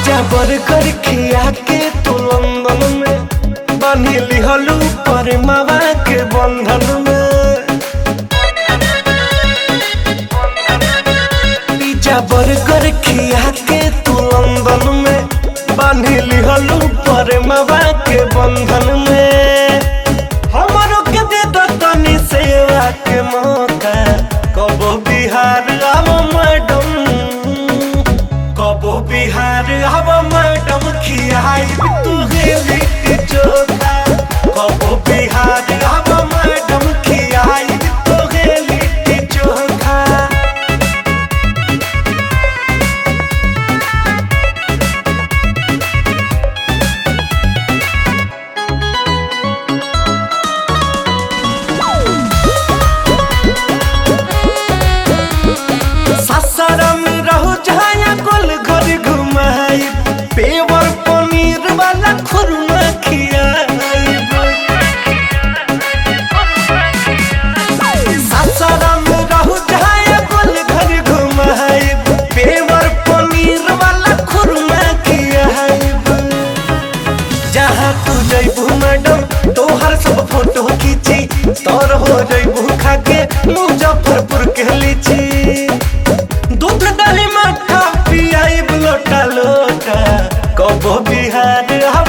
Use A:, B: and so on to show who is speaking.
A: pizza burger खिया के तू लंदन में बानी लिहलू पर मावा के बंधन में पिज्जा बर्गर खिया के तू लंदन में बानी लिहलू पर मावा के बंधन में हमरो के दे दो तनी सेवा के मौका कबो बिहार आव मैडम कबो बिहार आव मैडम खियाई तू गेली चोखा कबो बिहार आव मैडम खियाई तू गेली चोखा सासाराम रहो जहाँ गोल घर घुमाई पेवर पनीर वाला खुरमा खियाई सासाराम रहो जहाँ गोल घर घुमाई पेवर पनीर वाला खुरमा खियाई जहाँ तू जैबू मैडम तोहर सब फोटो खींची तोर हो जैबू खाके मुजफ्फरपुर के लीची दूध दही मक्खा पियाई लोटा लोटा कबो बिहार हम